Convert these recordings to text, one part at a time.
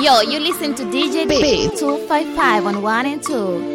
Yo, you listen to DJ B 255 on 1 and 2.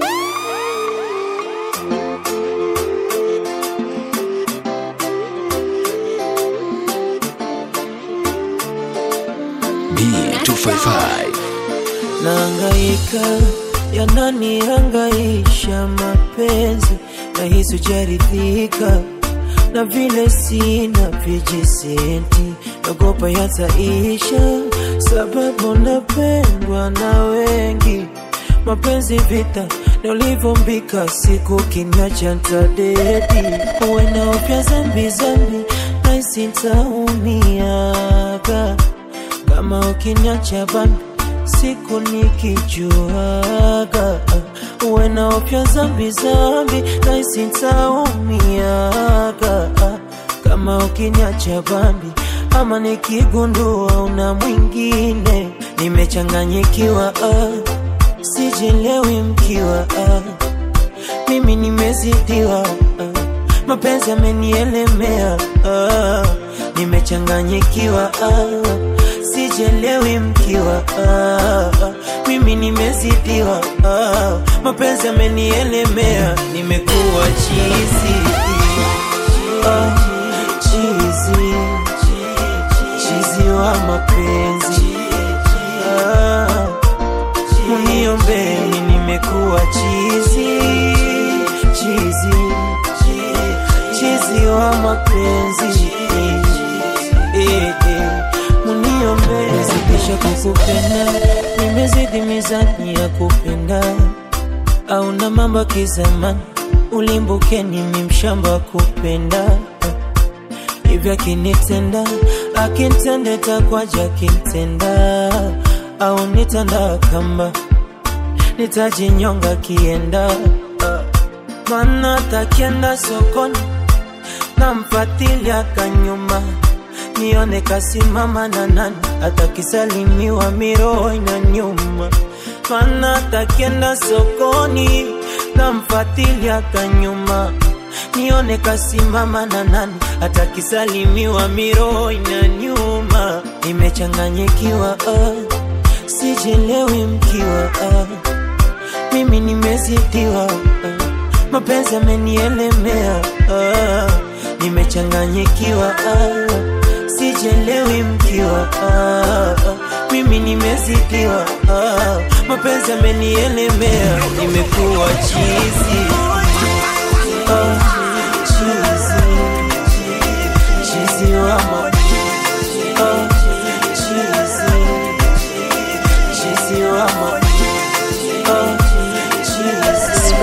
B255 Naangaika yananihangaisha mapenzi na hisi hujaridhika na vile sina vijisenti, nagopa yataisha, sababu napendwa na wengi. Mapenzi vita na ulivyombika, siku kiniacha ntadedi, uwe na upya zambi zambi, naisi ntaumiaga kama ukiniacha bambi siku nikijuaga uwe na upya zambi zambi naisi ntaumiaga kama ukiniacha bambi ama nikigundua una mwingine nimechanganyikiwa ah, sijelewi mkiwa ah, mimi nimezidiwa ah, mapenzi yamenielemea ah, nimechanganyikiwa ah, sijelewi mkiwa ah, mimi nimezidiwa ah, mapenzi yamenielemea nimekuwa chizi ah, chizi chizi wa mapenzi ah, muniombeni nimekuwa chizi chizi chizi wa mapenzi eh, eh, muniombeni nimezidisha kukupenda nimezidi mizani ya kupenda au na mambo ya kizamani ulimbukeni mimshamba wa kupenda hivyo akinitenda akintende takwaja akintenda au nitanda kamba nitajinyonga kienda mana takienda sokoni namfatilia kanyuma nione kasimama na nani atakisalimiwa miroho ina nyuma mana takienda sokoni namfatilia kanyuma nione kasimama na nani atakisalimiwa miroho ina nyuma nimechanganyikiwa ah, sijelewi mkiwa ah, mimi nimezidiwa ah, mapenzi yamenielemea ah, nimechanganyikiwa ah, sijelewi mkiwa ah, mimi nimezidiwa ah, mapenzi yamenielemea nimekuwa chizi ah, chizi chizi wa ma ah, chizi chizi wa ma ah, chizi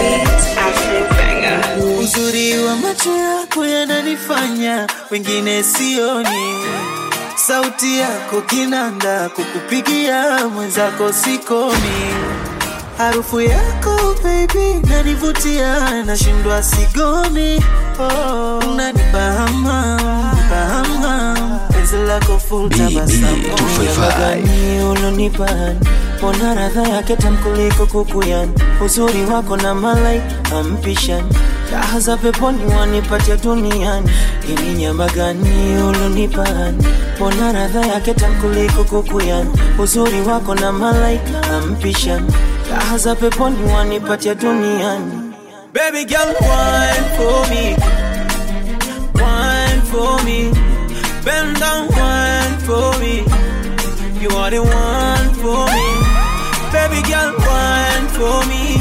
Uzuri wa macho yako yananifanya wengine sioni, sauti yako kinanda, kukupigia mwenzako sikomi, harufu yako baby nanivutia, nashindwa sigomi. Oh, unanibahama bahama, penzi lako full tabasamu Gani ulonipani Mbona radha yake tamu kuliko kukuyani Uzuri wako na malaika ampishani Raha za peponi wanipatia duniani Ini nyama gani ulonipani Mbona radha yake tamu kuliko kukuyani Uzuri wako na malaika ampishani Raha za peponi wanipatia duniani Baby girl, wine for me, wine for me, bend down, wine for me. You are the one for me. Baby girl, wine for me,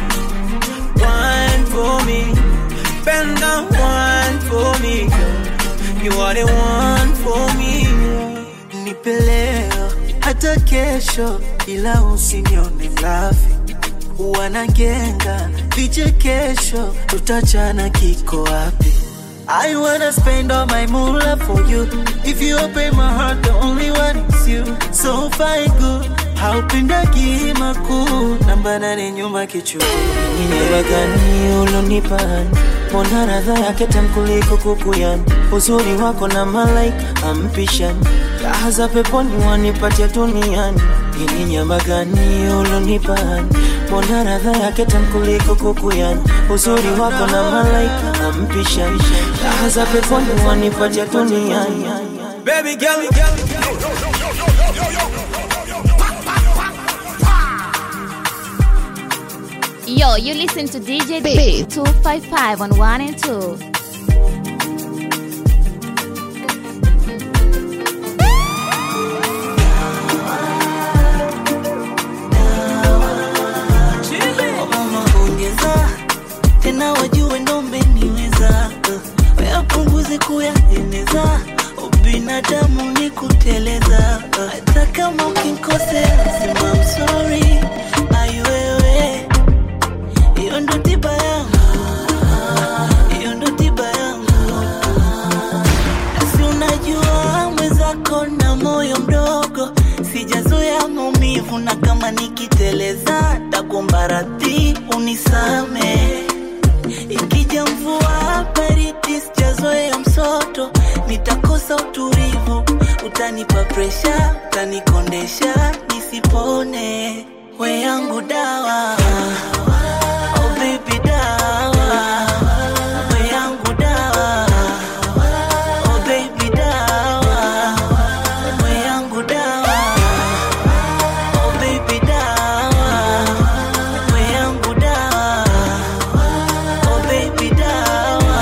wine for me, bend down, wine for me. You are the one for me. Nipe leo hata kesho, ila usinione mlafi wanagenga vichekesho, tutachana kiko wapi? I wanna spend all my moolah for you. If you open my heart, the only one is you. So fine good, haupendagi makuu, namba nane nyuma kichwa. Nyama gani ulonipani Mbona radha yake tamu kuliko kukuyani Uzuri wako na malaika ampishani Raha za peponi wanipatia duniani Ini nyama gani ulonipani Mbona radha yake tamu kuliko kukuyani Uzuri wako na malaika ampishani Raha za peponi wanipatia duniani Baby girl, girl, girl. Yo, you listen to DJ B 255 on 1 and 2. mama ongeza tena wajue ndo umeniweza uh, wayapunguze kuyaeneza ubinadamu ni kuteleza uh, hata kama ukinkosea sema I'm sorry aiwewe hiyo ndo tiba yangu hiyo ndo tiba yangu si unajua mwenzako na moyo mdogo sijazoea maumivu na kama nikiteleza takuomba radhi unisame ikija mvua baridi sijazoea msoto nitakosa utulivu utanipa presha utanikondesha nisipone we yangu dawa oh baby dawa we yangu dawa Oh baby dawa, we yangu dawa. Oh baby dawa, we yangu dawa. Oh baby dawa.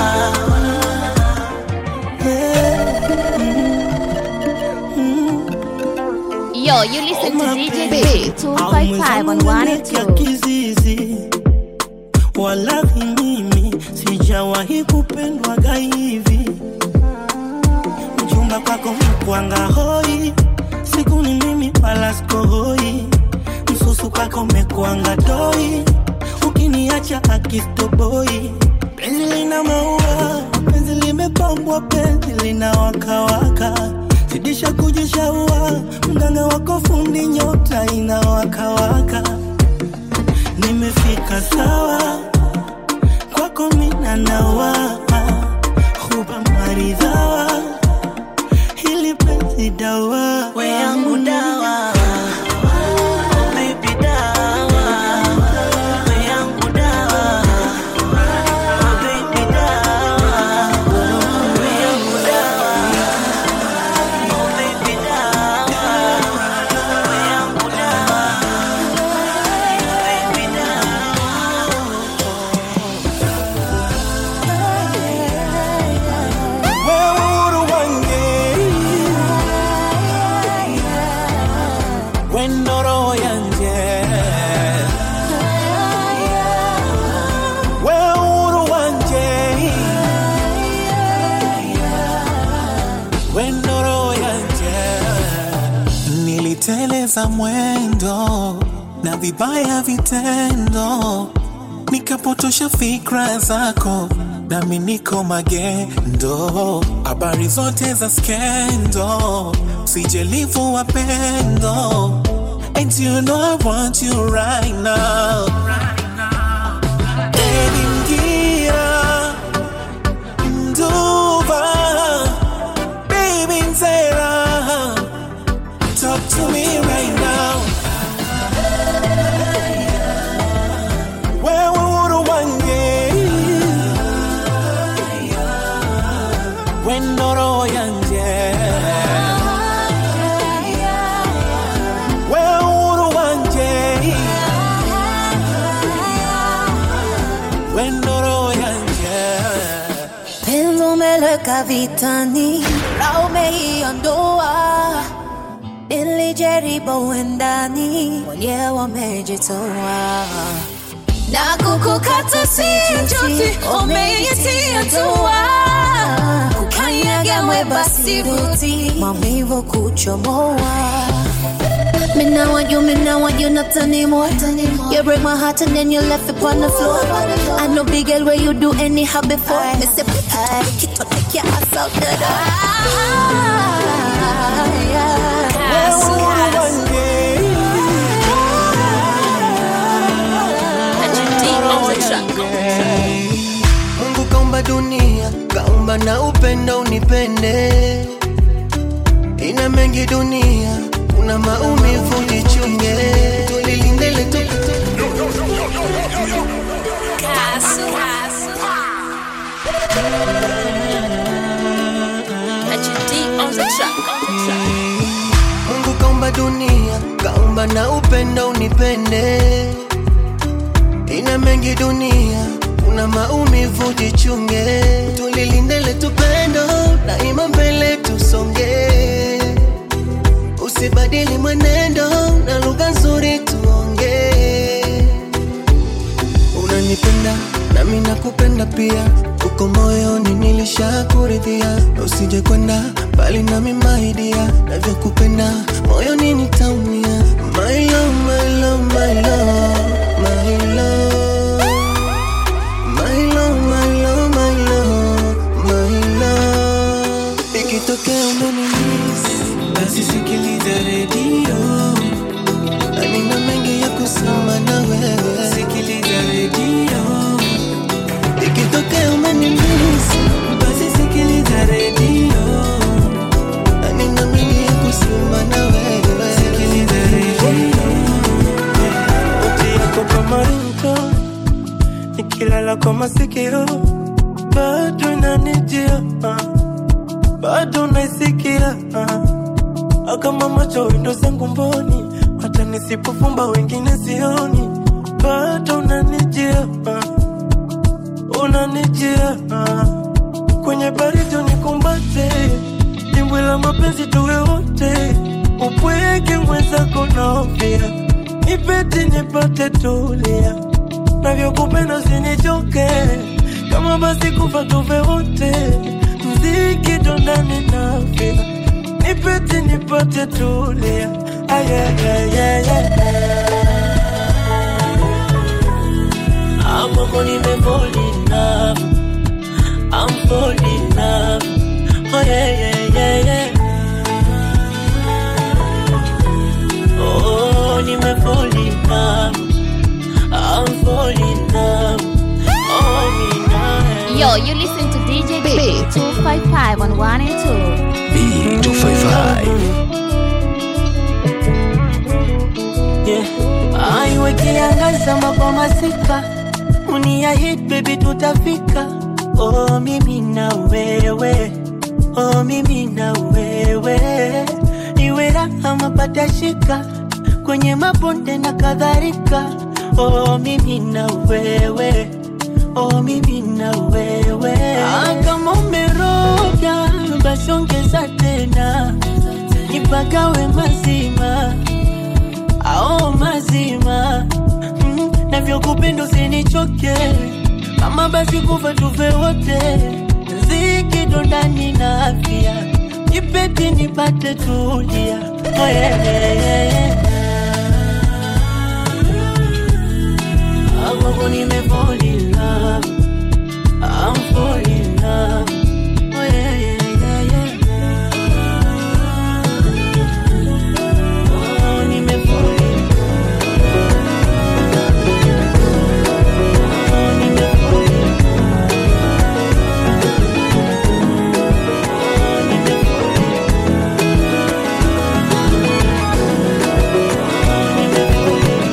Yo, you listen to DJ B 255 on 1 and ya 2. kizizi walahi mimi sijawahi kupendwaga hivi mchumba kwako mkwanga hoi siku ni mimi wala sikohoi msusu kwako mekwanga doi ukiniacha akistoboi penzi lina maua penzi limepambwa penzi lina wakawaka zidisha kujishaua mganga wako fundi nyota inawakawaka nimefika sawa kwako mina nawa huba maridhawa hili penzi dawa We yangu dawa. Oh baby dawa. We yangu dawa. Oh baby dawa. We yangu dawa. Oh baby dawa. We yangu dawa. Baby wewe uhuru wange wendo roho yanje wewe uhuru wanje wendo roho yanje niliteleza mwendo na vibaya vitendo nikapotosha fikra zako nami niko magendo habari zote za skendo sijelivu wapendo and you know I want you right now Edi Mgira, Mduva, baby Nzera, talk to me right now wewe uhuru wange wendo roho yanje wewe uhuru wanje wendo roho yanje Penzi umeleka vitani, la umeiondoa. Nilijaribu endani, mwenyewe wamejitoa na kukukata si juti, umeitia tua kukanyaga mweba siruti, maumivu kuchomoa Me now want you, me now want you not anymore. You break my heart and then you left it on the floor. I know big girl where you do anyhow before. Me say pick it up, pick it up, take your ass out the door. wewe uhuru wange Mungu kaumba dunia, kaumba na upendo unipende. Ina mengi dunia, kuna maumivu jichunge. Tulilinde letu Mungu kaumba dunia, kaumba na upendo unipende. ina mengi dunia, kuna maumivu, jichunge, tulilindele tupendo, daima mbele tusonge, usibadili mwenendo na lugha nzuri tuonge. Unanipenda nami nakupenda pia, uko moyoni nilishakuridhia, usije kwenda mbali nami maidia, navyokupenda moyoni nitaumia. My love, my love, my love, my love. My love, my love, my love, my love. Ikitokea umenimisi, basi sikiliza redio. Na nina mengi ya kusema na wewe. Sikiliza redio. Ikitokea umenimisi, basi sikiliza redio. Na nina mengi ya kusema na wewe. Sikiliza redio. Sauti yako kama rinto nikilala kwa masikio bado inanijia ah. bado naisikia ah. kama macho windo zangu mboni hata nisipofumba wengine sioni bado unanijia ah. unanijia ah. kwenye baridi nikumbate dimbwi la mapenzi tuwe wote upweke mwenzako naofia nipete nipate tulia navyokupenda usinichoke kama basi kufa tuve wote mziki dondani nafia nipete nipate tulia Amoko nime fall in love I'm fall in love Oh yeah yeah yeah yeah Oh nime fall in love I'm fall in love Oh me Yo, you listen to DJ B 255 on 1 and B255 yeah. Aiwe kiangaza mabwa masika unia hit baby tutafika oh mimi na wewe oh mimi na wewe iwe raha mapata shika kwenye mabonde na kadhalika oh mimi na wewe oh mimi na wewe ah, kama umeroga basi ongeza tena nipagawe mazima ao mazima mm, navyokupenda usinichoke kama basi kufa tuve wote zikido ndani na afya nipete nipate tulia oh, yeah, yeah, yeah. Amoko nime fall in love I'm fall in love Oh yeah, yeah, yeah, yeah. Oh, nime fall in Oh, nime fall in Oh, nime fall in Oh, nime fall in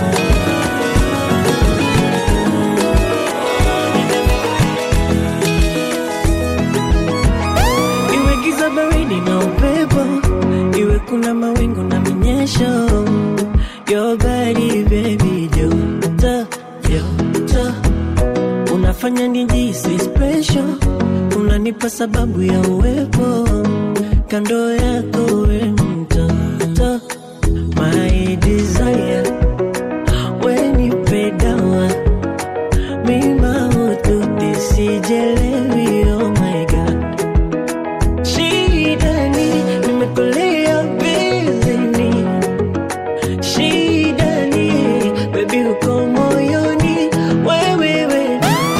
iwe giza baridi na upepo iwe kuna mawingu na minyesho your body baby joto joto unafanya nijisi special unanipa sababu ya uwepo kando yako we mtoto my desire wenipedawa mima ututisijelewi oh my god shidani nimekulia bizini shidani bebi uko moyoni wewewe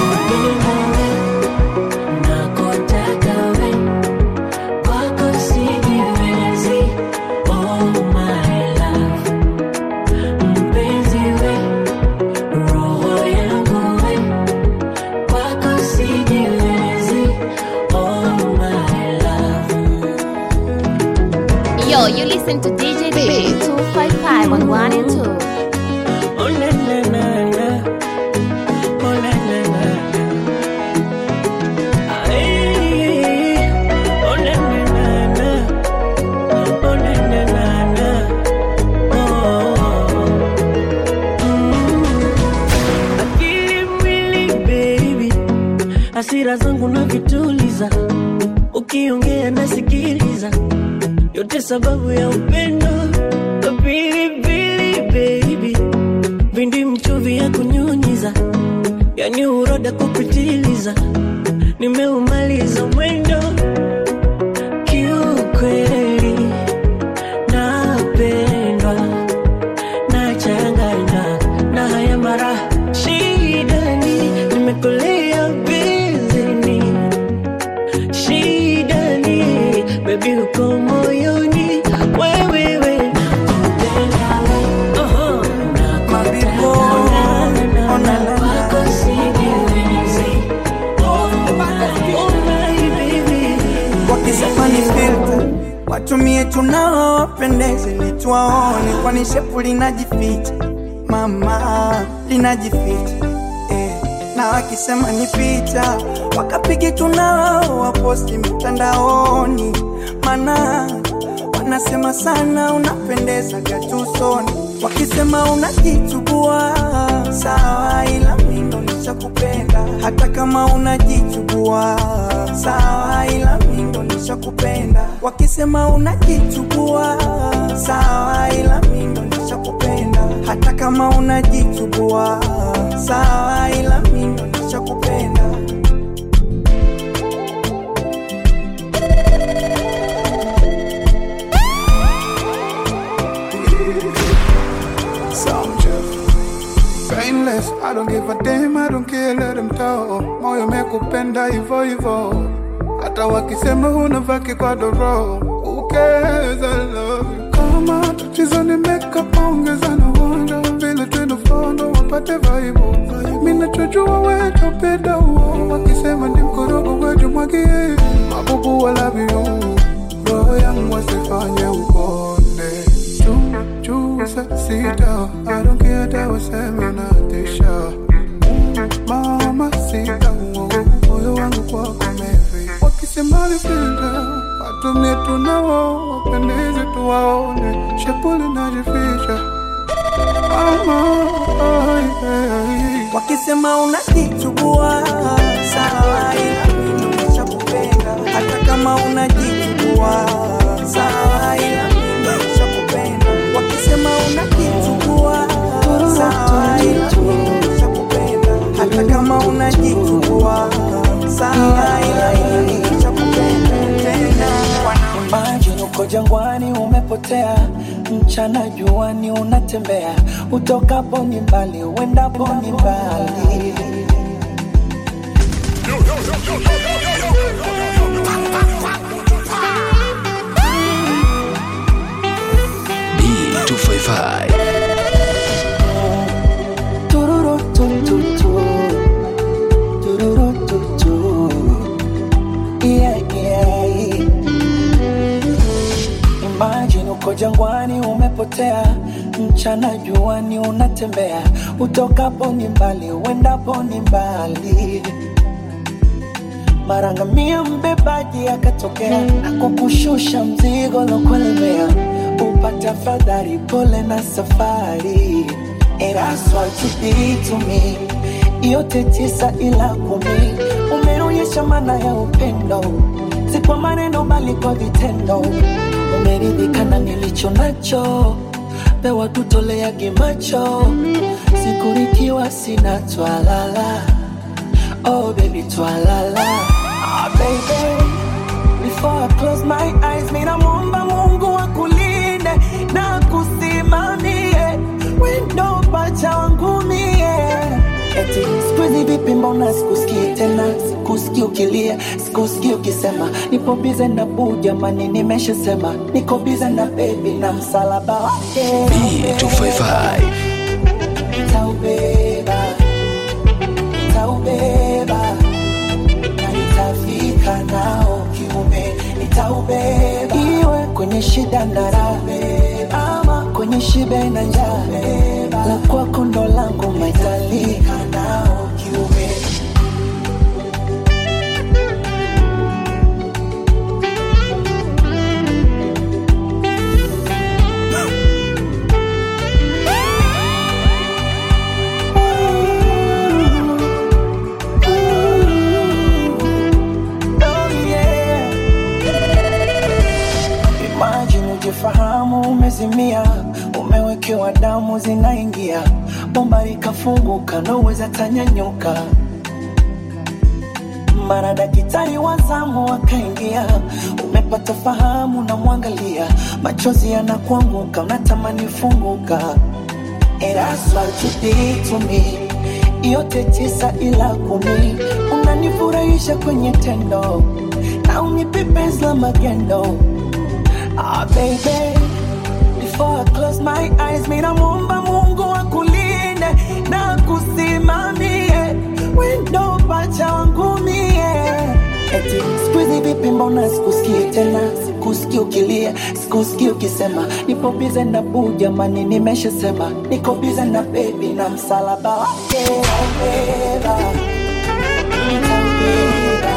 nakotaka we kwako sijiwezi oh my love mpenzi we roho yangu we kwako sijiwezi oh my love Yo, you listen to DJ B 255 on 1 and 2. Oh na na na na, oh na na na na. Ay, oh na na na na, oh na na na na. Oh, mm. ukiongea nasikiliza, yote sababu ya upendo. Pilipili baby, vindi mchuvi ya kunyunyiza, yani uroda kupitiliza, nimeumaliza mwendo kiukweli, napendwa nachanganywa na haya mara shidani, nimekolea bizini shidani, bebi uko moyoni wewewe nakupenda uh-huh. Mabibo, ona la Wako sijiwezi. Oh, oh my baby. wakisema ni filter watumie tunao wapendeze litwaone kwani shepu linajificha mama linajificha eh. na wakisema ni picha wakapigi tunao waposti mitandaoni mana wanasema sana unapendeza gatusoni wakisema unajichubua sawa ila mindo nishakupenda hata kama unajichubua sawa ila mindo nishakupenda wakisema unajichubua sawa ila mindo nishakupenda hata kama unajichubua sawa ila mindo nishakupenda Sound Jeff. Painless, I don't give a damn, I don't care, let them talk. Moyo mekupenda hivyo hivyo, hata wakisema unavaa kikwadoro. Who cares, I love you. Kama tatizo ni makeup, ongeza na uonjo, vile tunafondo wapate vaibu. Mimi nachojua wewe tupenda uo, wakisema ni mkorogo wetu mwagie. Mabubu I love you, roho yangu wasifanye ukonde. Chuu, chuu, sa- sita, I don't care hata waseme natisha. Mama sita, uo, moyo wangu kwako umevi. Wakisema ni filter, watumie tunao, wapendeze tuwaone, shepu linajificha. Mama, ai, ai, ai. wakisema unajichubua sawa ila mimi nishakupenda hata kama unajichubua sawa ila mimi nishakupenda wakisema unajichubua sawa ila mimi nishakupenda hata kama unajichubua sawa ila mimi nishakupenda tena Imagine uko jangwani umepotea, mchana juani unatembea, utokapo ni mbali, uendapo ni mbali. B255 Tururu tu tu tu, tururu tu tu, yeah yeah. Imagine uko jangwani umepotea, mchana juani unatembea, utokapo ni mbali, uendapo ni mbali. Mara ngamia mbebaji akatokea na kukushusha mzigo lokulemea, upata fadhari, pole na safari. And that's what you did to me, yote tisa ila kumi, umeonyesha maana ya upendo, si kwa maneno bali kwa vitendo. Umeridhika na nilicho nacho, pewa tutoleage macho, sikurikiwa sina twalala Oh baby, twalala. Ah baby, before I close my eyes, mina muomba Mungu akulinde na kusimamie wendo pacha wangu mie. Eti siku hizi vipi, mbona sikusikii tena, sikusikii ukilia, sikusikii ukisema nipo bize na buu, jamani, nimeshasema niko bize na baby na msalaba wake B255 nitaubeba nitaubeba na nitafika nao kiume nitaubeba iwe kwenye shida na raha ama kwenye shibe na njaa la kwako ndo langu maitalika nao kiume Oh yeah. umezimia, umewekewa damu zinaingia, bomba likafunguka, naweza tanyanyuka. Mara daktari wa zamu akaingia, umepata fahamu, namwangalia, machozi yanakuanguka, unatamani funguka. And that's what you did to me. Yote tisa ila kumi, unanifurahisha kwenye tendo na unipe penzi la magendo. Ah, baby, before I close my eyes, mimi namuomba Mungu akulinde na kusimamie wendo pacha wangu mie. Eti siku hizi vipi, mbona sikusikii tena, sikusikii ukilia, sikusikii ukisema nipo bize na buu, jamani, nimeshasema niko bize na bebi na msalaba wake nitaubeba, nitaubeba,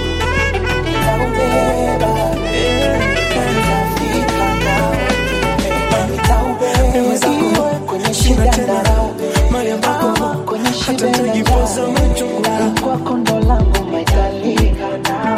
nitaubeba, nitafika nao, nitaubeba kwenye shida na raha, Ah, kwenye shida na njaa, kwako ndo langu maitalika nao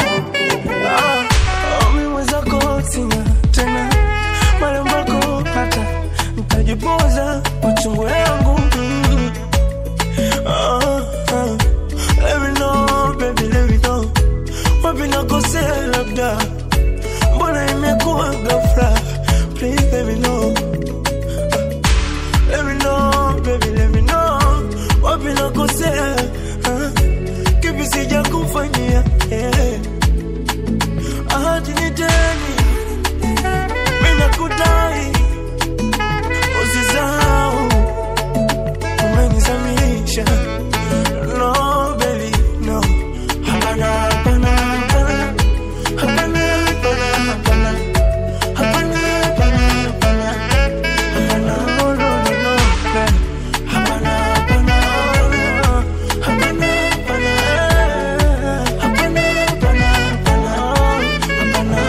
Mimi mwenzako sina tena marembako hata ntajipoza machungu yangu Mm. Ah, ah. Let me know, baby, let me know. Wapi nakosea labda mbona imekuwa ghafla please let me know let me know baby let me know wapi nakosea Ah, kipi sija kufanyia yeah. ahadi ni deni, mimi nakudai, usisahau umenizamisha. No baby, no. Hapana, hapana, hapana. Hapana, hapana, hapana. Hapana, hapana, hapana. Hapana, no, no, no, no, baby. Hapana, hapana, hapana. Hapana, hapana. Hapana, hapana, hapana.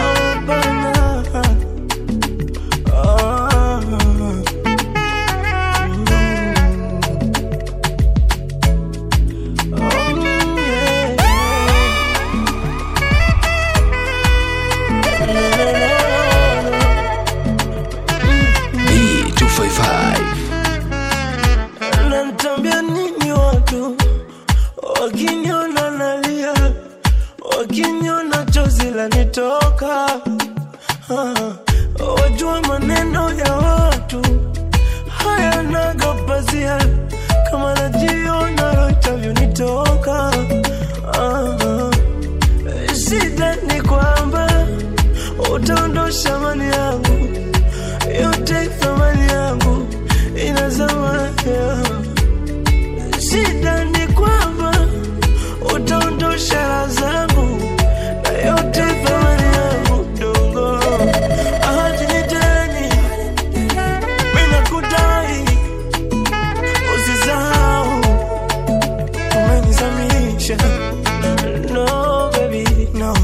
B255 Nanitambia nini watu wakiniona nalia, wakiniona chozi lanitoka. Ah, wajua maneno ya watu hayanaga pazia, kama najiona roho itavyonitoka. Ah, ah. Shida ni kwamba utaondosha mali yangu yote, thamani yangu inazama yeah. Shida ni kwamba utaondosha raha zangu na yote thamani yangu dogo. Ahadi ni deni, mimi nakudai, usisahau umenizamisha. No baby, no.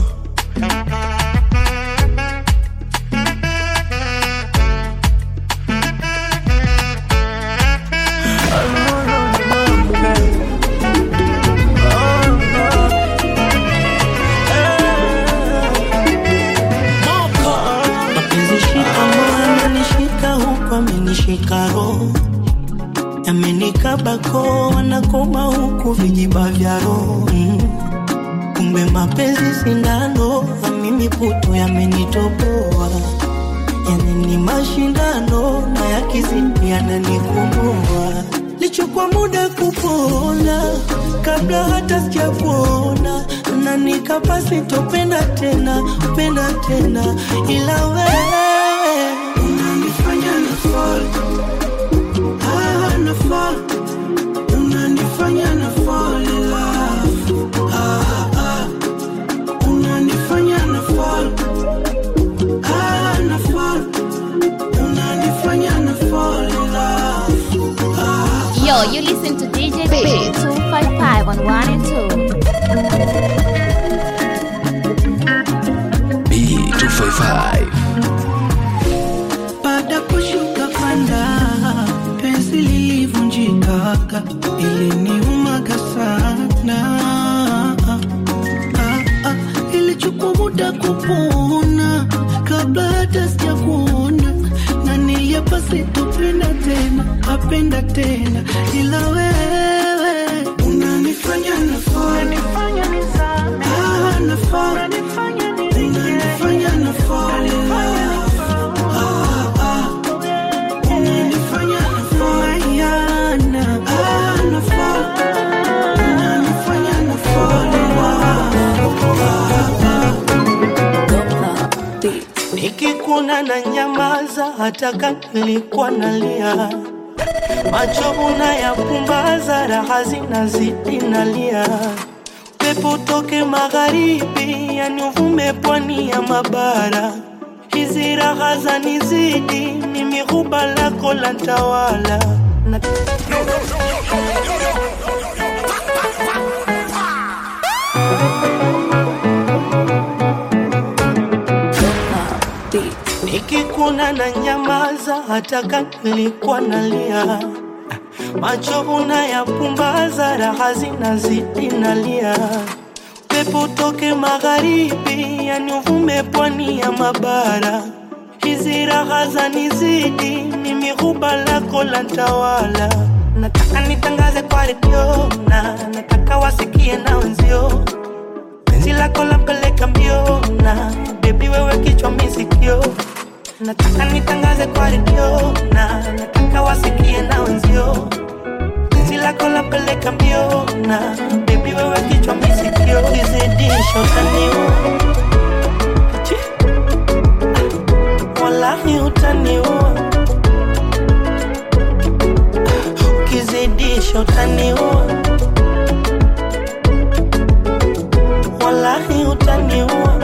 mapenzi shika moyo amenishika huku amenishika roho yamenikabako wanakoma huku vijiba vya roho mm. kumbe mapenzi sindano na mimi puto yamenitoboa yani ni mashindano na yakizidi yananikomboa lichukua muda kupona kabla hata sijakuona na nikapa sitopenda tena penda tena ila wewe unanifanya na fall ah, na fall unanifanya na fall in love ah, ah. unanifanya na fall ah, na fall unanifanya na fall in love ah, Yo, you listen to DJ B 255 on 1 and 2. B255 baada kushuka panda penzi lilivunjikaga iliniumaga sana ah, ah, ilichukua muda kupona kabla hata sijakuona tena apenda tena ila wewe unanifanya nafaa Ah, nafaa unanifanya nafaa Ah, ah. unanifanya nafaa Yana. Ah, nafaa unanifanya nafaa nikikuna na nyamaza hata kama nilikuwa nalia macho unayapumbaza raha zinazidi nalia pepo toke magharibi yani uvume pwani ya mabara hizi raha zanizidi mimi huba lako la tawala na nikikuna na nyamaza hata kama nilikuwa nalia macho unayapumbaza raha zinazidi nalia pepo toke magharibi yani uvume pwani ya mabara hizi raha zanizidi mimi huba lako la tawala nataka nitangaze kwa redio na nataka wasikie na wenzio penzi lako lampeleka mbio na bebi wewe kichwa misikio nataka nitangaze kwa redio na nataka wasikie na wenzio penzi lako lampeleka mbio na bebi wewe kichwa misikio kizidisho utaniua Chi. Ah, wallahi utaniua Ah, ukizidisha utaniua wallahi utaniua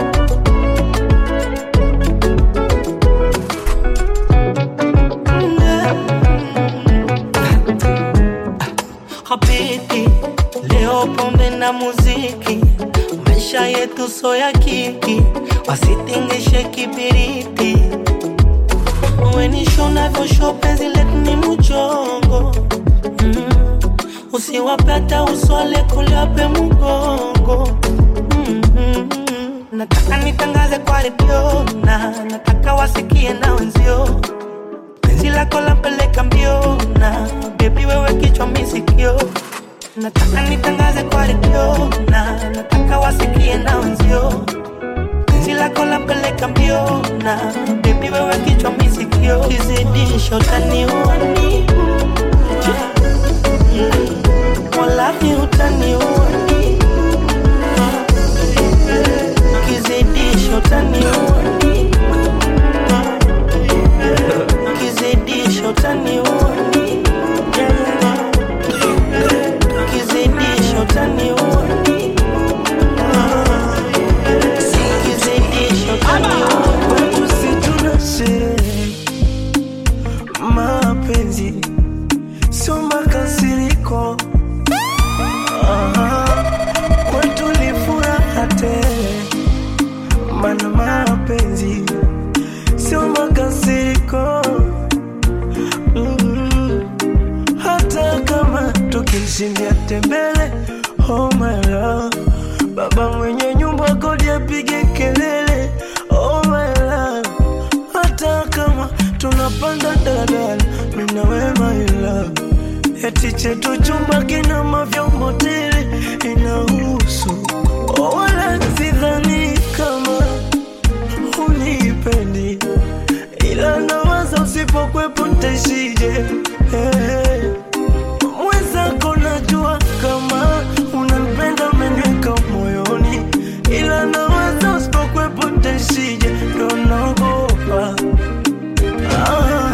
Habiti, leo pombe na muziki, maisha yetu so ya kiki, wasitingishe kibiriti. Wenisho navyosho penzi letu ni mchongo mm. Usiwape hata uswale kuliwape mgongo mm -hmm. Nataka nitangaze kwa redio na nataka wasikie na wenzio penzi lako lampeleka mbio na bebi wewe kichwa misikio nataka nitangaze kwa redio na nataka wasikie na wenzio penzi lako lampeleka mbio na bebi wewe kichwa misikio kizidisha utaniua wallahi utaniua kizidisha utaniua kizidisha utaniua kizidisha utaniua kizidisha utaniua Usituna sherehe mapenzi sio makasiriko Aha, kwetu ni furaha tele mana mapenzi sio makasiriko mm hata kama tukishindia tembele oh my love baba mwenye nyumba kodi apige kelele oh my love hata kama tunapanda daladala mina we my love eti chetu chumba kina mavyombo tele inahusu oh, wala sidhani kama unipendi ila nawaza usipokwepo ntaishije hey. mwenzako najua kama unanipenda umeniweka moyoni ila nawaza usipokwepo ntaishije ndo naogopa Ah,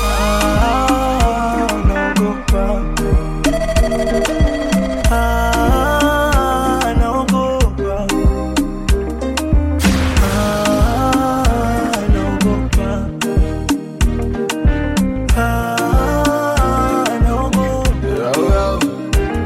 ah, naogopa Ah, naogopa Ah, naogopa Ah, naogopa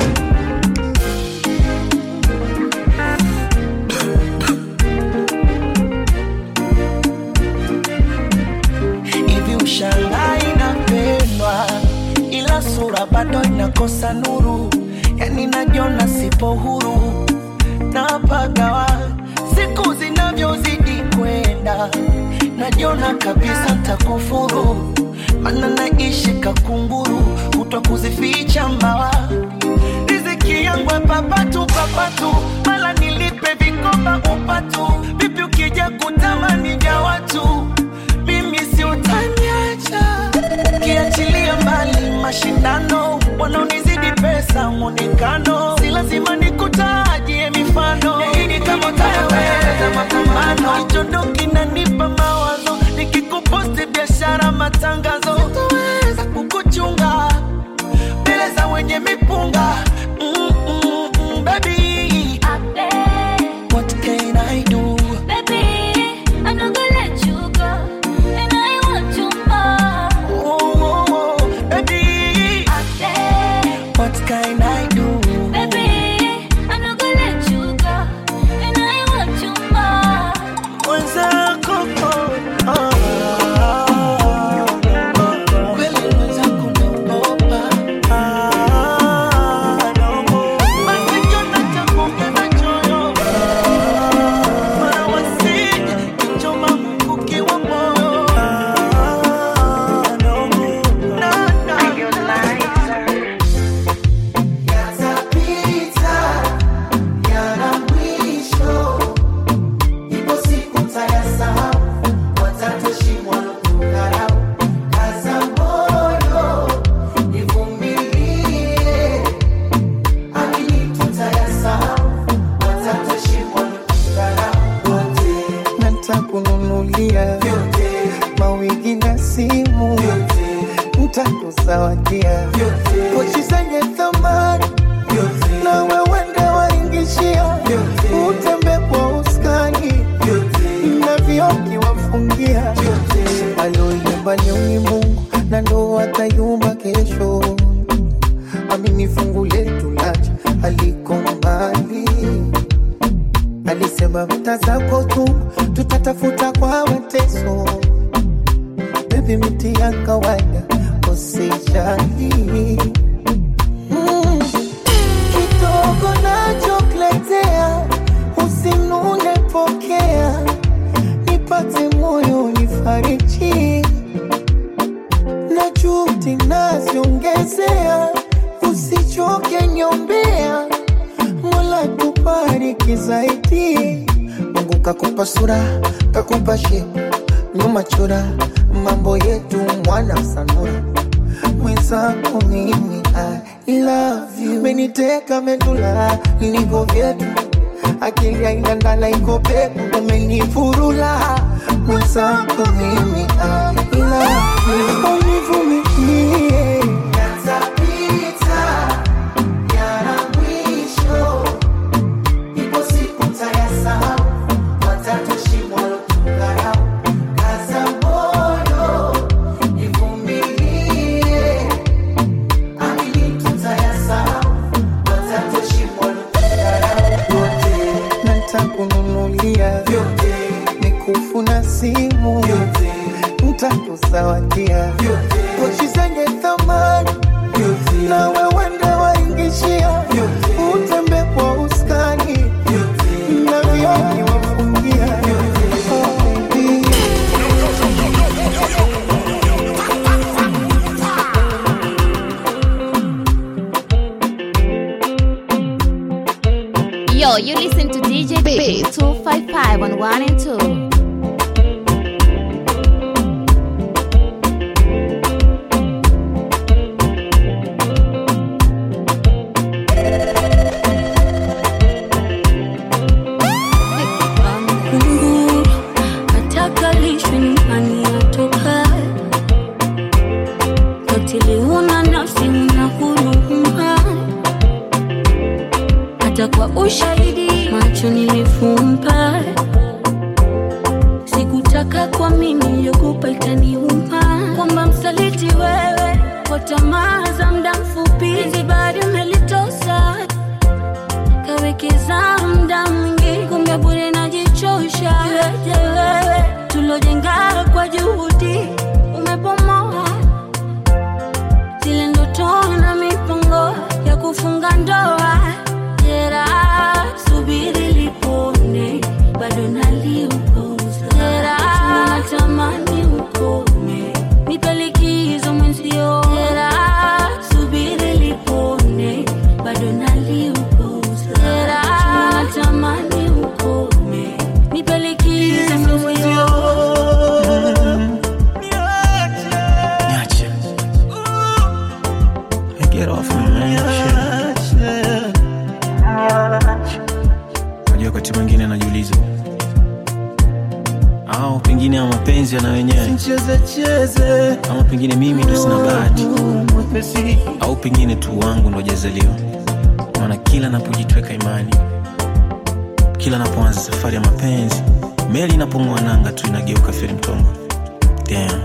hivi ushangai inapendwa ila sura bado inakosa nuru yani najiona sipo huru napagawa siku zinavyozidi kwenda najiona kabisa ntakufuru mana naishi kakunguru kutwa kuzificha mbawa riziki yangu ya papatu papatu mala nilipe vikoba upatu vipi ukija kutamani vya watu mimi si utaniacha kiachilia mbali mashindano wanaonizidi pesa mwonekano si lazima nikutajie mifano yaini kama utayaweza mapambano hicho ndo kinanipa mawazo nikikuposti biashara matangazo sitoweza kukuchunga mbele za wenye mipunga mm, mm, mm, baby what can I do oh, oh, oh, baby what can I do mwenzako oh, oh, kweli mwenzako naogopa ah, naogopa. basi kiona cha kuongeza choyo mara wasije kichoma mkuki wa moyo Ah, naogopa. na, na, Yatapita, yana mwisho. Ipo siku tayasahau, watatoshimwa kudharau. Kaza moyo, nivumilie. Akili tutayasahau, watatoshimwa kudharau. Wote, ntakununulia vyote, mawigi na simu vyote, ntakuzawadia vyote, pochi zenye thamani vyote, na wewende waingishia utembe kwa uskani vyote, na vioki wafungia vyote. aloyumba ni Mungu na ndo atayumba kesho. Amini fungu letu lacha aliko mbali, alisema vita zako tu tutatafuta kwa mateso. Baby, miti ya kawaida usijali mm. Kidogo nachokuletea usinune, pokea nipate moyo nifariji na juhudi naziongezea, usichoke nyombea, Mola tubariki zaidi. Mungu kakupa sura, kakupa shepu, nyuma chora, mambo yetu mwana sanura mwenzako mimi I love you, meniteka medula niko vyetu akili haina ndala iko pepo umenifurula mwenzako mimi I love you, univumilie Yatapita, yana mwisho. Ipo siku tayasahau, watatoshimwa kudharau. Kaza moyo, nivumilie. Akili tutayasahau, watatoshimwa kudharau. Wote, natakununulia vyote, mikufu na simu vyote, ntakuzawadia vyote, pochi zenye thamani vyote, na wewende waingishia utembe kwa uskani vyote. na vioki wafungia Oh, baby. Yo, you listen to DJ B 255 on 1 and 2. Kunguru ataka lishwe nyumbani atoka katili, una nafsi una huruma, hata kwa ushahidi macho nilifumba, sikutaka kwa mimi niliogopa itaniuma, kwamba msaliti wewe kwa tamaa za muda mfupi, zibari umelitosa kawekeza muda mwingi, kumbe bure najichosha. Iweje wewe tulojenga kwa juhudi umebomoa zile ndoto na mipango ya kufunga ndoa. Jeraha subiri lipone, bado naliuguza. Jeraha natamani ukome, nipe likizo mapenzi yana wenyewe cheze cheze ama pengine mimi ndo sina bahati mwepesi au pengine tu wangu ndo jazaliwa maana kila napojitweka imani kila napoanza safari ya mapenzi meli inapong'oa nanga tu inageuka feri mtongo Damn.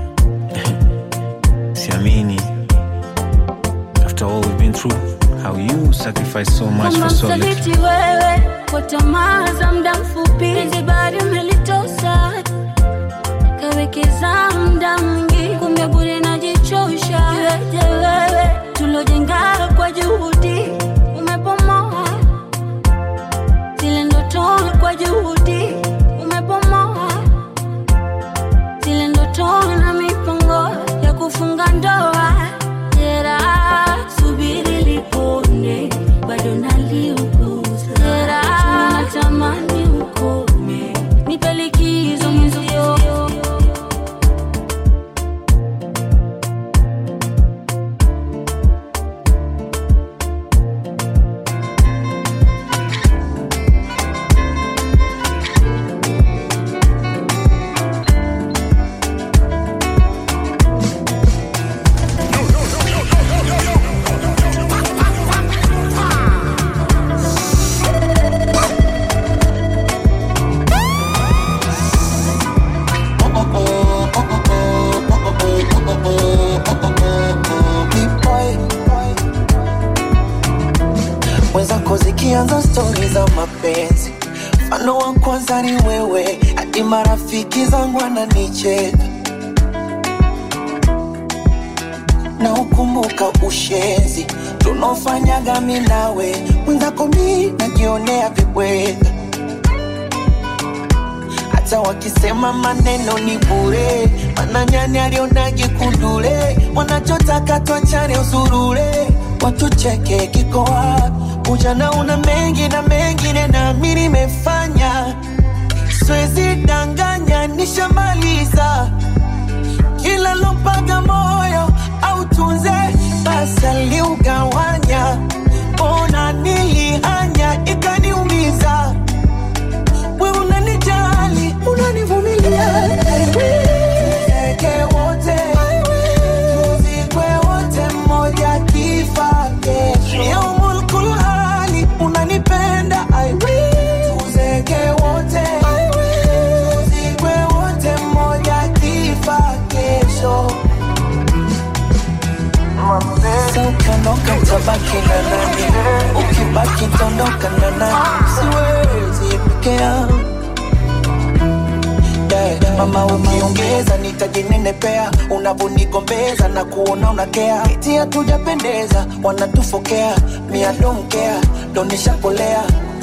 siamini after all we've been through how you sacrifice so much kama for so little msaliti wewe kwa tamaa za muda mfupi penzi bado umelitosa kawekeza muda mwingi kumbe bure najichosha iweje wewe tulojenga kwa juhudi umepomoa zile ndoto kwa juhudi umepomoa zile ndoto na mipango ya kufunga ndoa jera subiri lipone bado naliuguza jera natamani ukome nipe likizo mwenzio mwenzako zikianza stori za mapenzi mfano wa kwanza ni wewe hadi marafiki zangu ananicheka na ukumbuka ushenzi tunaofanyaga mi nawe mwenzako mi najionea vibweka hata wakisema maneno ni bure mananyani alionage kundule wanachotaka twachane usurule watucheke kiko wapi ujana una mengi na mengine nami nimefanya swezi danganya nishamaliza kila lompaga moyo au tunze basi aliugawanya ona nilihanya ikaniumiza we unanijali unanivumilia Tuzeeke wote tuzikwe wote mmoja kifa kesho yaumul kulhali unanipenda I will. Tuzeeke wote tuzikwe wote mmoja kifa kesho Sasa ukiondoka utabaki na nani? Ukibaki tondoka na nani? Siwezi peke yangu Yeah, mama ukiongeza nitajinenepea unavonigombeza na kuona unakea iti hatujapendeza wanatufokea mia donkea donishapolea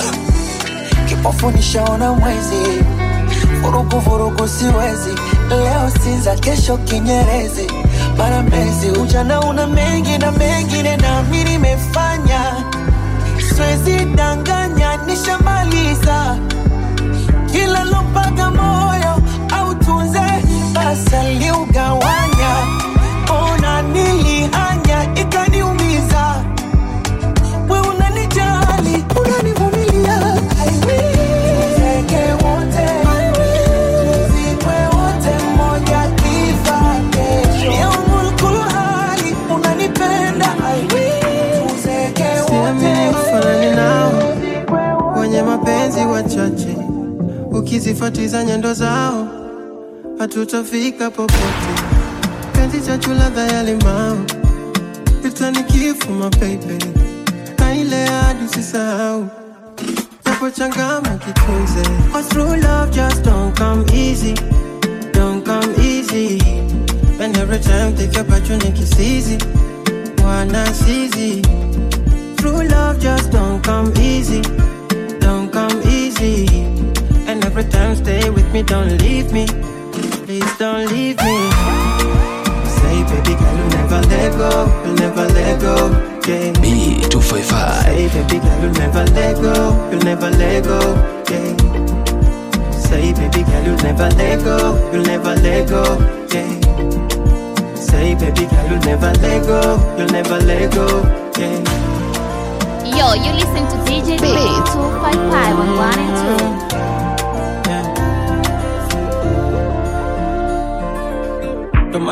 kipofu nishaona mwezi vurugu vurugu siwezi leo sinza kesho kinyerezi mara mezi ujana una mengi na mengine nami nimefanya siwezi danganya nishamaliza kila lompaga moyo au tunze basi aliugawanya ona nilihanya ikaniumiza we unanijali unanivumilia I will. Tuzeke wote tuzikwe wote mmoja kifa kesho yaumul kulhali unanipenda I will. Tuzeke siamini wote ufanani nao wenye mapenzi wachache ukizifuatiza nyendo zao hatutafika popote penzi chachu ladha ya limao itanikifu mapeipe na ile hadi usisahau japo changama kitunze Cause true love just don't come easy don't come easy and every time take your opportunity it's easy wanna seize True love just don't come easy, don't come easy. And every time stay with me, don't leave me, please don't leave me. Say, baby girl, you'll never let go, you'll never let go, yeah. B255 Say, baby girl, you'll never let go, you'll never let go, yeah. Say, baby girl, you'll never let go, you'll never let go, yeah. Say, baby girl, you'll never let go, you'll never let go, yeah. Yo, you listen to DJ B 255 on 1 and 2.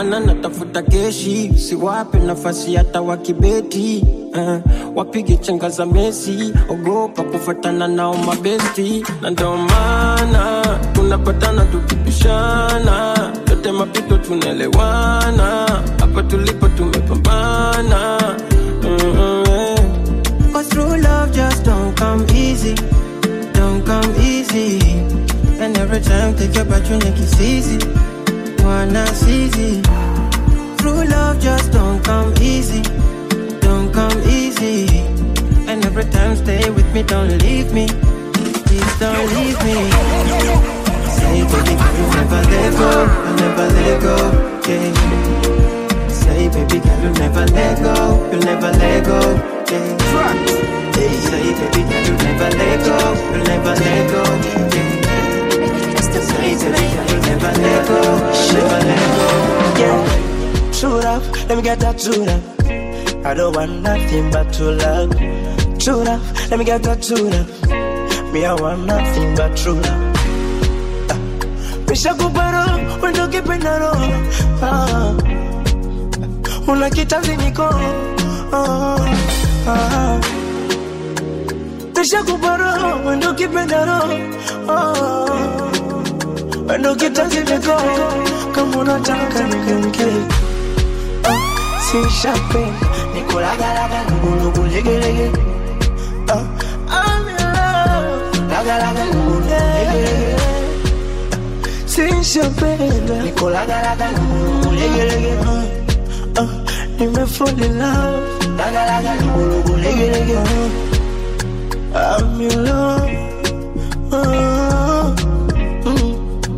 mana natafuta keshi siwape nafasi hata wakibeti uh, wapige chenga za mesi ogopa kufatana nao mabesti na ndo maana tunapatana tukipishana yote mapito tunaelewana hapa tulipo tumepambana mm, yeah. Cause true love just don't come easy don't come easy and every time take your back you make it easy wanna easy true love just don't come easy don't come easy and every time stay with me don't leave me please don't leave me say baby can you never let go you never let go yeah say baby can you never let go you never let go yeah Hey, say baby can you never let go you never let go yeah say baby can you never let go you never let go Yeah, true love, let me get that true love. I don't want nothing but true love. True love, let me get that true love. Me, I want nothing but true love. Ah, Misha kuparo, wendo kipendaro. Ah, una kitanzi niko. Ah, ah. Misha kuparo, wendo kipendaro. Ah, wendo kitanzi niko. Kama unataka nikunge. sishapenda nikulagalaga lugulugulegelege Ah, I'm in love. Lagalaga lugulugulegelege sishapenda nikulagalaga lugulugulegelege Ah, ah, nimefall in love Lagalaga lugulugulegelege Ah, I'm in love Ah, mm.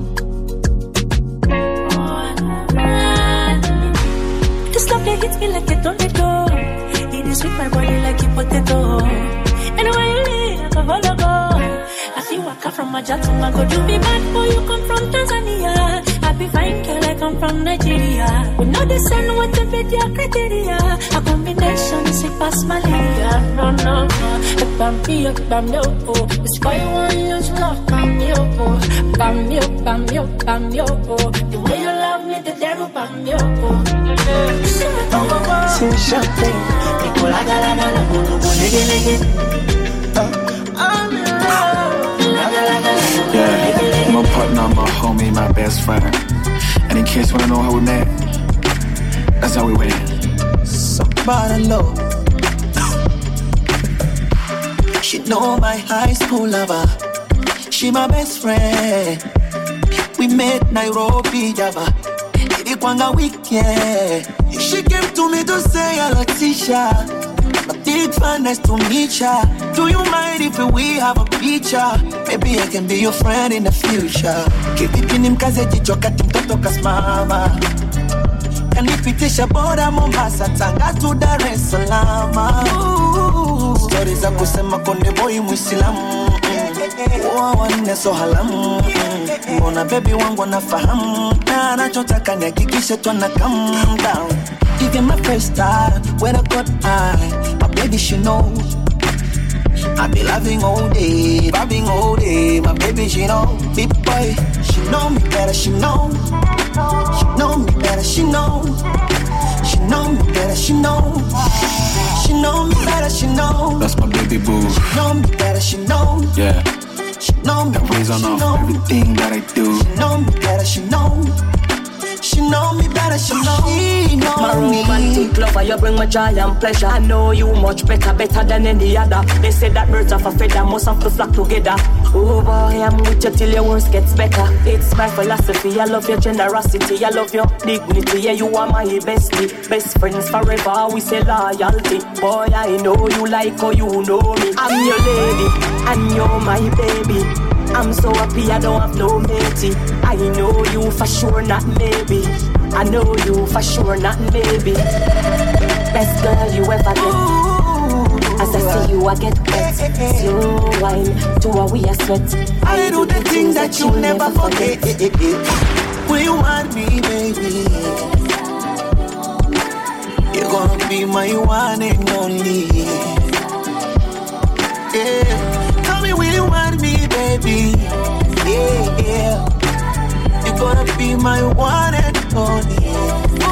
This love that hits me like it don't let go. It is sweet my body like a potato. Anywhere you live, I can follow go. I feel waka from Maja to Mago. You be bad boy, you come from Tanzania. I be fine girl, I come from Nigeria. We know the sun, what the bed, your criteria. A combination, sick past malaria. No, no, no. If I'm me, if I'm yo, oh. It's why you want to use love, I'm yo, oh. Bam yo, bam yo, bam yo, oh. The way you love me, the devil, bam yo, oh. sishapenda nikulagalaga lugulugulegelege Ah, I'm in love Lagalaga Yeah, my partner, my homie, my best friend. And in case you wanna know how we met, that's how we went. Somebody low. She know my high school lover. She my best friend. We met Nairobi, Java. Ilikwanga weekend. She came to me to say hello, Tisha. A big fan, nice to meet ya. Do you mind if we have a picture? Maybe I can be your friend in the future. Kivipi ni mkaze jicho kati mtoto kasimama kanipitisha boda Mombasa, Tanga tu Dar es Salaam. Ooh, Stori za kusema konde boy Muislamu Oa wanne so halamu Mbona bebi wangu anafahamu Na anachotaka nihakikishe twana calm down Give you my first time when I got high My baby she know I be loving all day, loving all day. My baby, she know, big boy, she know me better, she know. She know me better, she know. She know me better, she know. She know me better, she know. That's my baby boo. She know me better, she know. Yeah, She know me that better, weighs on she off know. everything that I do. She know me better, she know. She know me better, she know. She know My me. romantic lover, you bring my joy and pleasure. I know you much better, better than any other. They say that birds of a feather must have to flock together. Oh boy, I'm with you till your worst gets better. It's my philosophy. I love your generosity. I love your dignity. Yeah, you are my bestie. Best friends forever. We say loyalty. Boy, I know you like how you know me. I'm your lady, and you're my baby. I'm so happy I don't have no matey. I know you for sure, not maybe. I know you for sure, not maybe. Best girl you ever get. As I see you, I get wet. Slow wine to a we a sweat. I do the things that you never forget. Will you want me, baby? You're gonna be my one and only. Yeah. Tell me, will you want me, baby? Yeah, yeah. You're gonna be my one and only.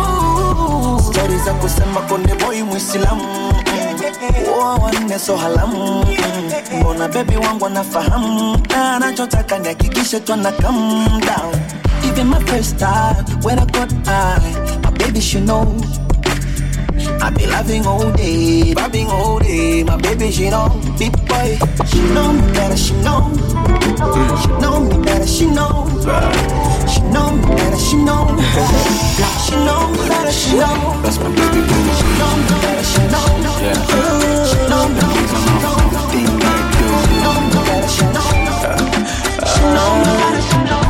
stori za kusema konde boy mwislamu Oa wanne so halamu mbona bebi wangu anafahamu na anachotaka nihakikishe twana come down even my first time when I got high my baby she know I be loving all day, bobbing all day. My baby, she know, big boy. She know me better, she know. She know me better, she know. She know me better, she know. She know me better, she know. That's my baby boo. She know me better, she know. Yeah. She know me better, she know. Thing that I do. She know me better, she know. She know me better, she know.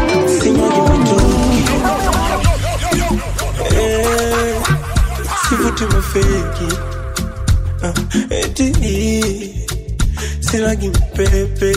Eh, sivuti mafeki Ah, eti silagi mpepe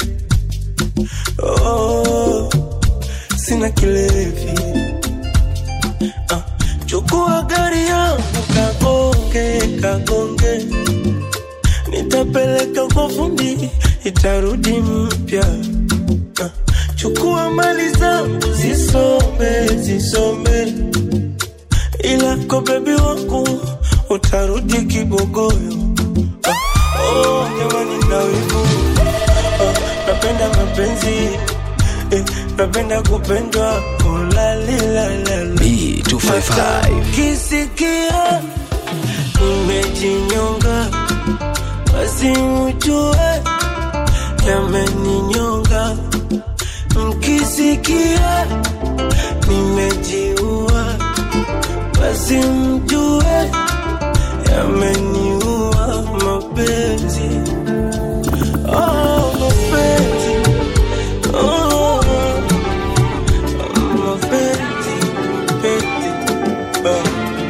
oh, sina kilevi Ah, chukua gari yangu kagonge kagonge nitapeleka kwa fundi itarudi mpya Ah, chukua mali zangu zisome zisome ila kwa bebi wangu utarudi kibogoyo Ah, oh, jamani na wivu Ah, napenda mapenzi eh, napenda kupendwa ulalilalala B255 kisikia nimejinyonga basi mjue yameninyonga mkisikia nimejiua basi mjue yameniua mapenzi oh, mapenzi oh, mapenzi penzi oh.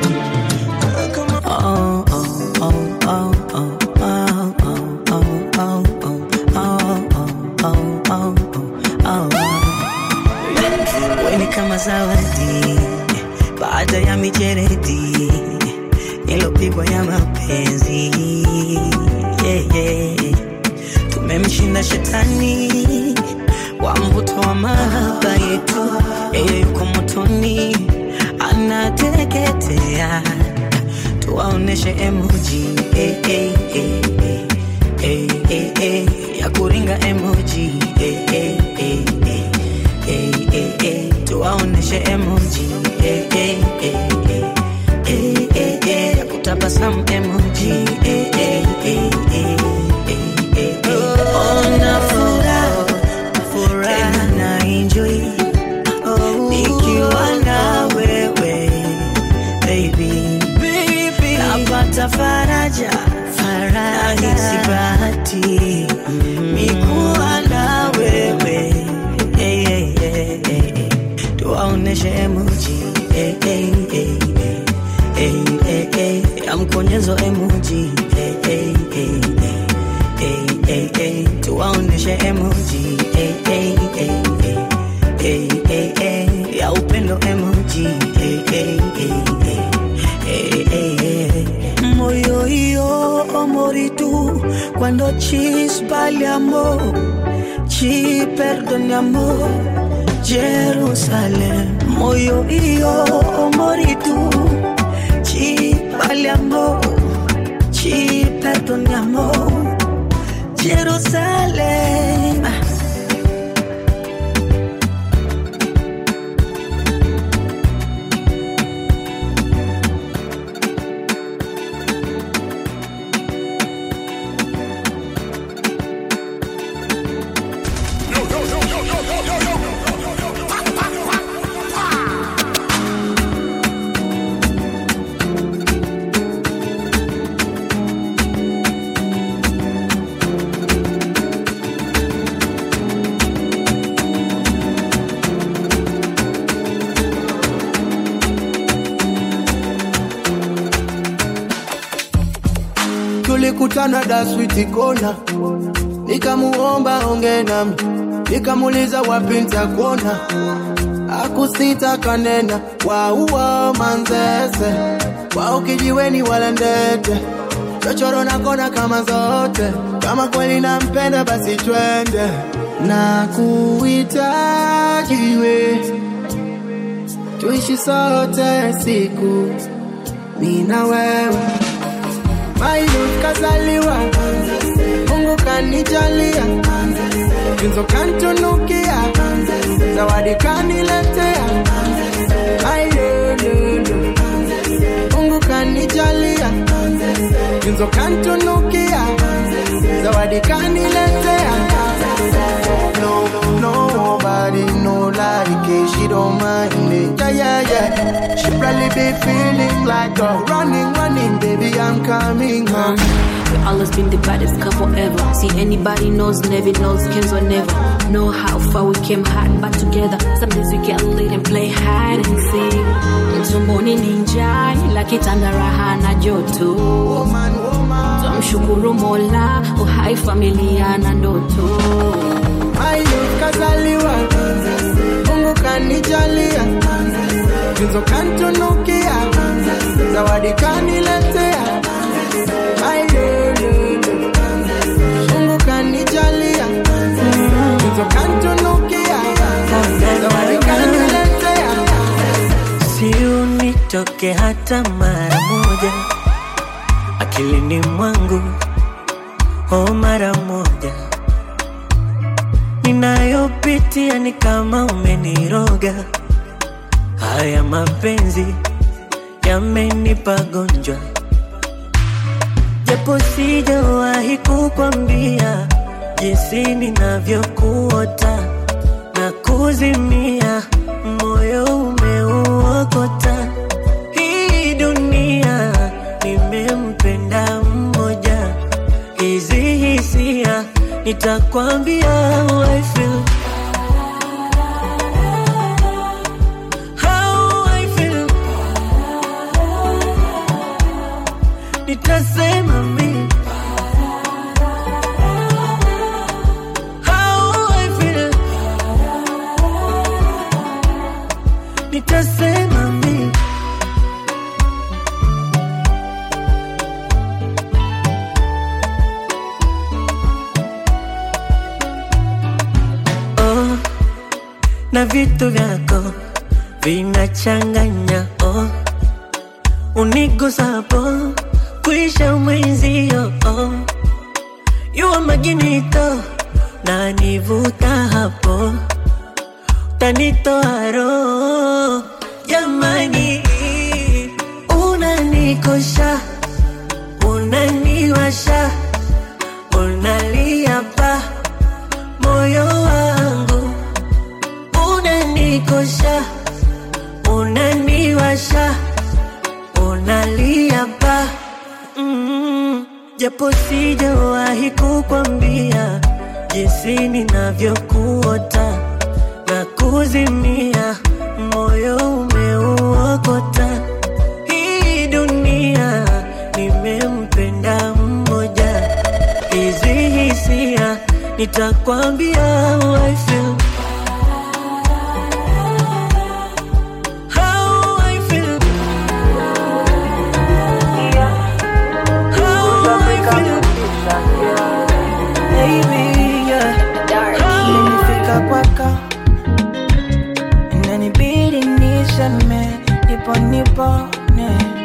Oh, oh, oh, oh, oh, oh, oh, oh, oh, oh, oh, oh, oh, oh. Wewe ni kama zawadi baada ya mijeredi ilopigwa ya mapenzi yeah, yeah. Tumemshinda shetani wa mvuto wa mahaba yetu, yeye yuko motoni anateketea tuwaoneshe emoji eh, eh, eh, eh, eh, eh, eh, ya kuringa emoji eh, eh, eh, eh, eh, eh, eh, tuwaoneshe emoji eh, eh, eh, eh, eh, eh, eh, ya kutabasamu emoji eh, eh, eh, eh, eh, eh, eh. Ona furaha furaha na enjoy nikiwa na wewe baby napata faraja nahisi bahati mikuwa na wewe Eh, eh, eh, eh, eh. tuwaoneshe emoji eh, eh, eh, eh. Eh, eh, eh. ya mkonyezo emoji eh, eh, eh, eh. Eh, eh, eh. tuwaoneshe emoji eh, eh, eh, eh. Eh, eh, eh. ya upendo emoji eh, eh, eh, eh. Eh, eh, eh. moyo io amori tu quando ci sbagliamo ci perdoniamo Jerusalem moyo io amori tu ci sbagliamo ci perdoniamo Jerusalem tulikutana daswiti kona nikamuomba onge nami nikamuliza wapi ntakuona akusita kanena wauwa manzese wao kijiweni wala ndete chochoro nakona kama zote kama kweli nampenda basi twende na kuhitajiwe tuishi sote siku mi na wewe Mailut kazaliwa Mungu kanijalia Tunzo kantunukia Zawadi kaniletea Ailelele Mungu kanijalia Tunzo kantunukia Zawadi kaniletea No, nobody no like it She don't mind it Yeah, yeah, yeah She probably be feeling like a Running, running, baby, I'm coming home We always been the baddest couple ever. See anybody knows, never knows, cares or never. Know how far we came hard back together. Some days we get lit and play hide and seek. Mtumboni ninja ila kitanda raha na joto. Tumshukuru Mola, uhai familia na ndoto. Mailut kazaliwa Mungu kanijalia Tunzo kantunukia Zawadi kaniletea Ailelele Mungu kanijalia Tunzo kantunukia Zawadi kaniletea si unitoke hata mara moja akilini mwangu o mara moja ninayopitia ni kama umeniroga haya mapenzi yamenipa gonjwa japo sijawahi kukwambia jinsi ninavyokuota na kuzimia moyo umeuokota hii dunia nimempenda mmoja hizi hisia nitakwambia how I feel. How I feel. nitasema mi How I feel. nitasema mi oh, na vitu vyako vinachanganya oh, unigusapo kuisha mwenzio oh, yuwa maginito na nivuta hapo tanitoa roho jamani unanikosha unaniwasha unalia pa moyo wangu unanikosha unaniwasha unalia pa mm, japo sijawahi kukwambia jinsi ninavyokuota na kuzimia moyo umeuokota hii dunia nimempenda mmoja hizi hisia nitakwambia how I feel. How I feel. How I feel. Baby, yeah. Nimefika kwako inanibidi niseme nipo nipone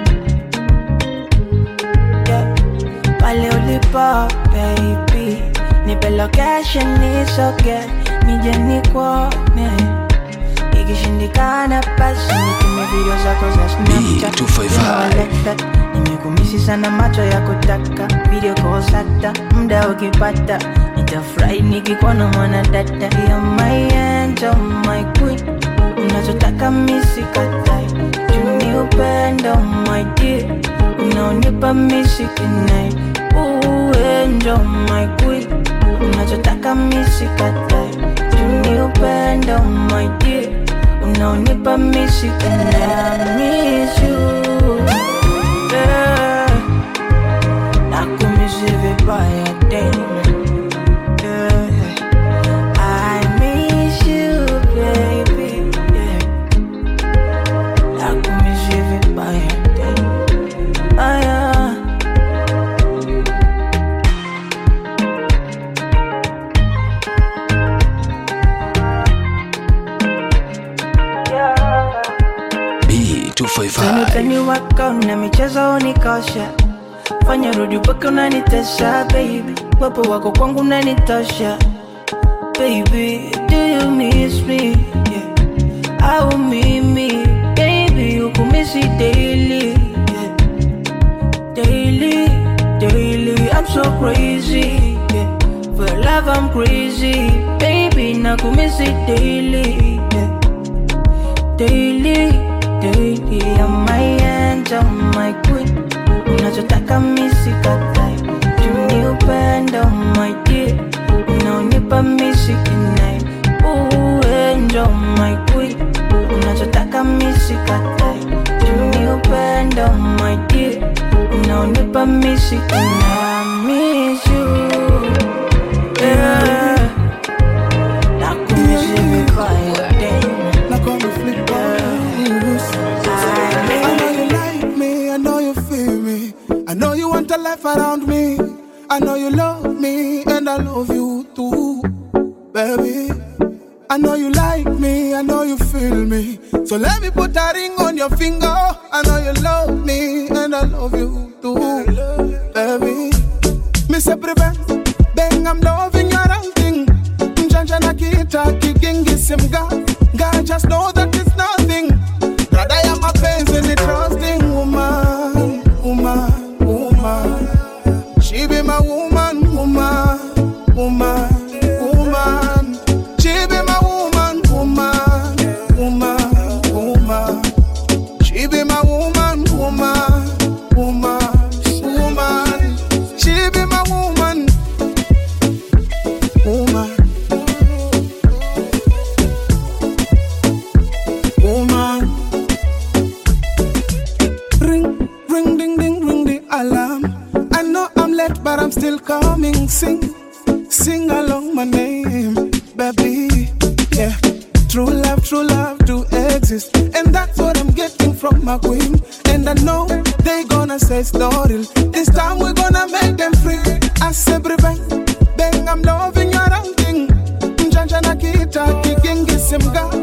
yeah. pale ulipo baby nipe location nisoge nije nikuone ikishindikana basi nitume video zako za Snapchat. You know I like that. nimekumisi sana macho ya kutaka video kosata muda ukipata nitafurahi nikikuona mwana dada ya my angel my queen unachotaka misikatai juni upendo my dear unaonipa misikinai uenjo my queen unachotaka misikatai juni upendo my dear unaonipa misikinai miss you yeah. nakumisi vibaya tena yeah. I miss you baby yeah. nakumisi vibaya tena ah, yeah. Tani 255 utani wako na michezo unikosha fanya rudi upake unanitesha baby wapo wako kwangu unanitosha baby do you miss me yeah. au mimi baby ukumisi daily yeah. daily daily i'm so crazy yeah. for love i'm crazy baby nakumisi daily yeah. daily daily I'm my angel my queen unachotaka misikatai juni upendo my dear unaonipa misikinai uenjo my queen unachotaka misikatai juni upendo my dear unaonipa misikinai miss you yeah. nakumisi vibaya I know you like me, I know you feel me. I know you want a life around me. I know you love me, and I love you too, baby. I know you like me, I know you feel me. So let me put a ring on your finger. I know you love me, and I love you too, baby. Miss prevent, bang, I'm loving your outing. Mjanja na kita kigingi simga. God just know that it's nothing. Rather ya mapenzi ni trusting woman, woman, woman. She be my woman, woman, woman, woman. She be my woman, woman, woman, woman. She be my woman, woman, woman, woman. She be my woman, woman. woman. Ring, ring, ding, ding, ring the alarm. I know I'm late, but I'm still coming. Sing, sing along my name, baby. Yeah, true love, true love do exist, and that's what I'm getting from my queen. And I know they gonna say it's not real. This time we're gonna make them free. I say, bang, bang, I'm loving your outing. Mjanja na kita kigingi simga.